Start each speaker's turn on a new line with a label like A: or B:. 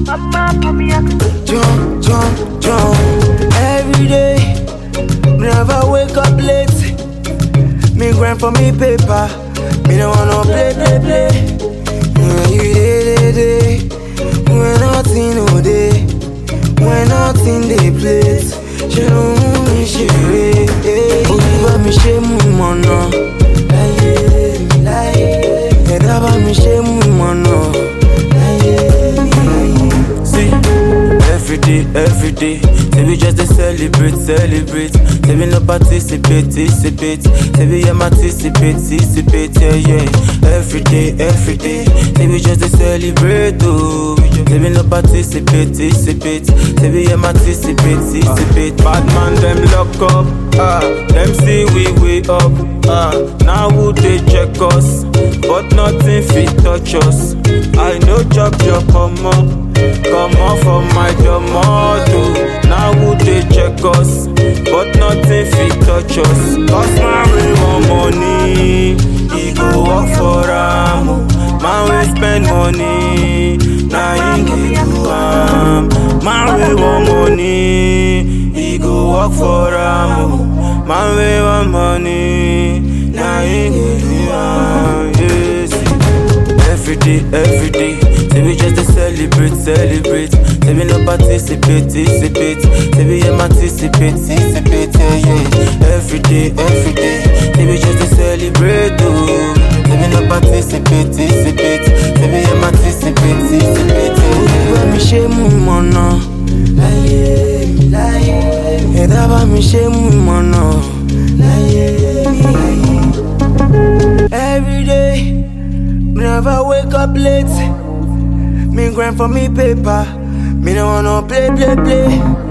A: Jump, jump, jump. Every day, me never wake up late. Me grind for me paper. Me don't wanna play, play, play. When you day, day, day. When nothing no day. When nothing they place. Ṣé ló mú mi ṣeré? Orí bá mi ṣe mú mọ̀nà. Láyé mi láyé. Ẹ̀dá bá mi ṣe mú mọ̀nà. Láyé mi láyé.
B: See, every day, every day. Say we just dey celebrate, celebrate. Say we no participate, participate. Say we am anticipate, anticipate, yeah, yeah. Every day, every day. Say we just dey celebrate, oh. Say we no participate, participate. Say we am anticipate, anticipate. Bad man them lock up, ah. Them see we way up, ah. Now who they check us, but nothing fit touch us. I know chop your come up. Come off of my tomato. Now who they check us, but nothing fit touch us. Cause my way want money, he go work for am. Man we spend money, now he give you am. Man we want money, he go work for am. Man we want money, now he give you am. Yes. Every day, every day. Say we just dey celebrate, celebrate. Say we no participate, participate. Say we am anticipate, anticipate, yeah, yeah. Every day, every day. Say we just dey celebrate, oh. Say we no participate, participate. Say we am anticipate, anticipate, yeah,
A: Orí bá
B: yeah.
A: mi ṣe mú mọ̀nà. Láyé mi láyé. Ẹ̀dá bá mi ṣe mú mọ̀nà. Láyé mi láyé. Every day, me never wake up late. Me grind for me paper. Me no wanna play, play, play.